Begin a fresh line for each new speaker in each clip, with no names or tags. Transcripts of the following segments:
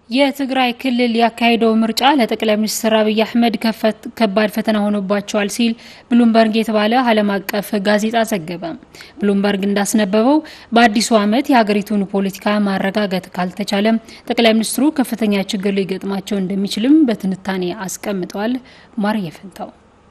የትግራይ ክልል ያካሄደው ምርጫ ለጠቅላይ ሚኒስትር አብይ አህመድ ከባድ ፈተና ሆኖባቸዋል ሲል ብሉምበርግ የተባለ ዓለም አቀፍ ጋዜጣ ዘገበ። ብሉምበርግ እንዳስነበበው በአዲሱ ዓመት የሀገሪቱን ፖለቲካ ማረጋገጥ ካልተቻለም ጠቅላይ ሚኒስትሩ ከፍተኛ ችግር ሊገጥማቸው እንደሚችልም በትንታኔ አስቀምጠዋል። ማርየ ፈንታው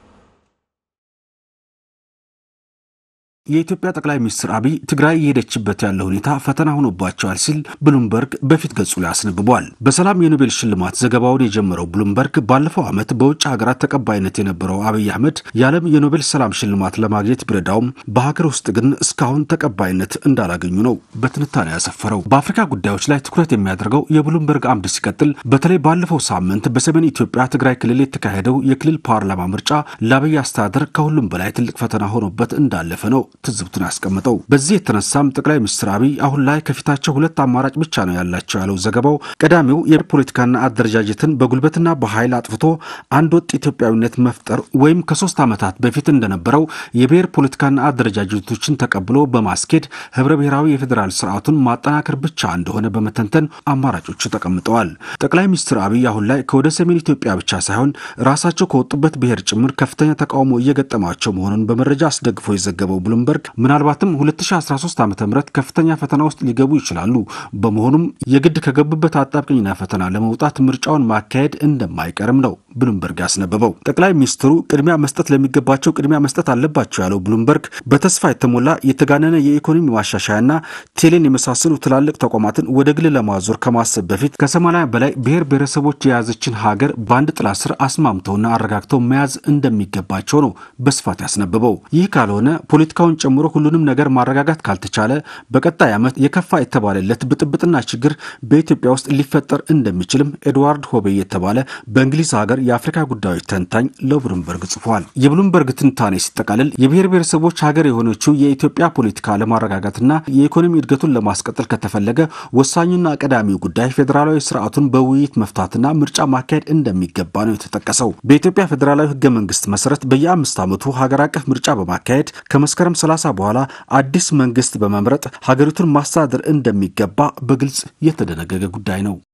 የኢትዮጵያ ጠቅላይ ሚኒስትር አብይ ትግራይ የሄደችበት ያለው ሁኔታ ፈተና ሆኖባቸዋል ሲል ብሉምበርግ በፊት ገጹ ላይ አስነብቧል። በሰላም የኖቤል ሽልማት ዘገባውን የጀመረው ብሉምበርግ ባለፈው ዓመት በውጭ ሀገራት ተቀባይነት የነበረው አብይ አህመድ የዓለም የኖቤል ሰላም ሽልማት ለማግኘት ቢረዳውም በሀገር ውስጥ ግን እስካሁን ተቀባይነት እንዳላገኙ ነው በትንታኔ ያሰፈረው። በአፍሪካ ጉዳዮች ላይ ትኩረት የሚያደርገው የብሉምበርግ አምድ ሲቀጥል በተለይ ባለፈው ሳምንት በሰሜን ኢትዮጵያ ትግራይ ክልል የተካሄደው የክልል ፓርላማ ምርጫ ለአብይ አስተዳደር ከሁሉም በላይ ትልቅ ፈተና ሆኖበት እንዳለፈ ነው ትዝብቱን ያስቀምጠው። በዚህ የተነሳም ጠቅላይ ሚኒስትር አብይ አሁን ላይ ከፊታቸው ሁለት አማራጭ ብቻ ነው ያላቸው ያለው ዘገባው፣ ቀዳሚው የፖለቲካና አደረጃጀትን በጉልበትና በኃይል አጥፍቶ አንድ ወጥ ኢትዮጵያዊነት መፍጠር ወይም ከሶስት ዓመታት በፊት እንደነበረው የብሔር ፖለቲካና አደረጃጀቶችን ተቀብሎ በማስኬድ ህብረ ብሔራዊ የፌዴራል ስርዓቱን ማጠናከር ብቻ እንደሆነ በመተንተን አማራጮቹ ተቀምጠዋል። ጠቅላይ ሚኒስትር አብይ አሁን ላይ ከወደ ሰሜን ኢትዮጵያ ብቻ ሳይሆን ራሳቸው ከወጡበት ብሔር ጭምር ከፍተኛ ተቃውሞ እየገጠማቸው መሆኑን በመረጃ አስደግፎ የዘገበው ብሉምበርግ ምናልባትም 2013 ዓ ም ከፍተኛ ፈተና ውስጥ ሊገቡ ይችላሉ። በመሆኑም የግድ ከገቡበት አጣብቅኝና ፈተና ለመውጣት ምርጫውን ማካሄድ እንደማይቀርም ነው ብሉምበርግ ያስነበበው። ጠቅላይ ሚኒስትሩ ቅድሚያ መስጠት ለሚገባቸው ቅድሚያ መስጠት አለባቸው ያለው ብሉምበርግ በተስፋ የተሞላ የተጋነነ የኢኮኖሚ ማሻሻያና ቴሌን የመሳሰሉ ትላልቅ ተቋማትን ወደ ግል ለማዞር ከማሰብ በፊት ከሰማንያ በላይ ብሔር ብሔረሰቦች የያዘችን ሀገር በአንድ ጥላ ስር አስማምተውና አረጋግተው መያዝ እንደሚገባቸው ነው በስፋት ያስነበበው። ይህ ካልሆነ ፖለቲካውን ጨምሮ ሁሉንም ነገር ማረጋጋት ካልተቻለ በቀጣይ ዓመት የከፋ የተባለለት ብጥብጥና ችግር በኢትዮጵያ ውስጥ ሊፈጠር እንደሚችልም ኤድዋርድ ሆቤ የተባለ በእንግሊዝ ሀገር የአፍሪካ ጉዳዮች ተንታኝ ለብሉምበርግ ጽፏል። የብሉምበርግ ትንታኔ ሲጠቃልል የብሔር ብሔረሰቦች ሀገር የሆነችው የኢትዮጵያ ፖለቲካ ለማረጋጋትና የኢኮኖሚ እድገቱን ለማስቀጠል ከተፈለገ ወሳኙና ቀዳሚው ጉዳይ ፌዴራላዊ ስርዓቱን በውይይት መፍታትና ምርጫ ማካሄድ እንደሚገባ ነው የተጠቀሰው። በኢትዮጵያ ፌዴራላዊ ህገ መንግስት መሰረት በየአምስት ዓመቱ ሀገር አቀፍ ምርጫ በማካሄድ ከመስከረም 30 በኋላ አዲስ መንግስት በመምረጥ ሀገሪቱን ማስተዳደር እንደሚገባ በግልጽ የተደነገገ ጉዳይ ነው።